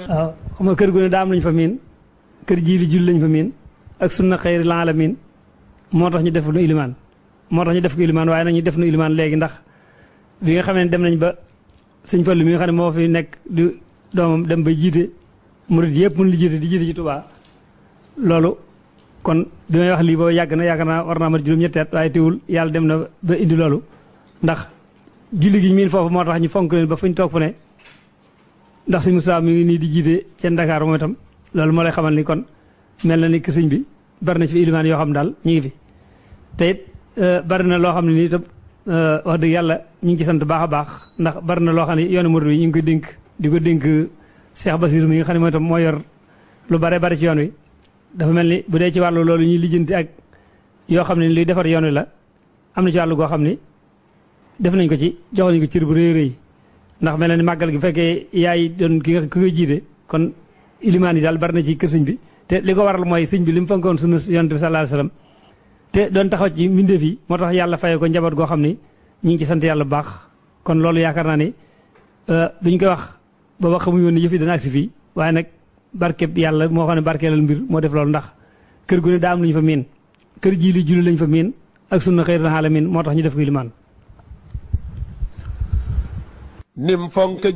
waaw xam nga kër gu ne daa am lañ fa miin kër jii li jul lañ fa miin ak sunna xëyri lan la miin moo tax ñu def nu ilimaan moo tax ñu def ko ilimaan waaye nag ñu def nu ilimaan léegi ndax bi nga xamee ne dem nañ ba sëñ Fallu mi nga xam ne moo fi nekk di doomam dem ba jiite murid yëpp mun li jiite di jiite ci Tuubaa loolu kon bi may wax lii boobu yàgg na yaakaar naa war naa mat juróom-ñetti at waaye teewul yàlla dem na ba indi loolu ndax julli gi miin foofu moo tax ñu fonk leen ba fuñ toog fu ne ndax sëñ Moussa mi ngi nii di jiite ca Ndakaaru moom itam loolu moo lay xamal ni kon mel na ni que sëñ bi bari na ci fi ilimaan yoo xam daal ñu ngi fi te it bari na loo xam ne nii itam wax dëgg yàlla ñu ngi ci sant baax a baax ndax bari na loo xam ne yoonu murid wi ñu ngi koy dénk di ko dénk Cheikh Basir mi nga xam ne mooy itam moo yor lu bare bari ci yoon wi dafa mel ni bu dee ci wàllu loolu ñuy lijjanti ak yoo xam ne luy defar yoon wi la am na ci wàllu goo xam ni def nañ ko ci jox nañ ko cër bu rëy rëy ndax mel na ni màggal gi bu fekkee yaay doon ki nga ki koy jiite kon ilimaan yi daal bari na ci kër sëñ bi te li ko waral mooy sëñ bi li mu fonkoon sunu yonent bi sallallahu alayhi wasallam te doon taxaw ci mbindeef yi moo tax yàlla fayee ko njaboot goo xam ni ñu ngi ci sant yàlla bu baax kon loolu yaakaar naa ni duñ koy wax booba xamuñu woon ni yëf yi dana agsi fii waaye nag barkeb yàlla moo xam ne barkeelal mbir moo def loolu ndax kër gu ne daa am lu ñu fa miin kër jii li julli lañ fa miin ak sunna xëy na miin moo tax ñu def ko ilimaan nim fonk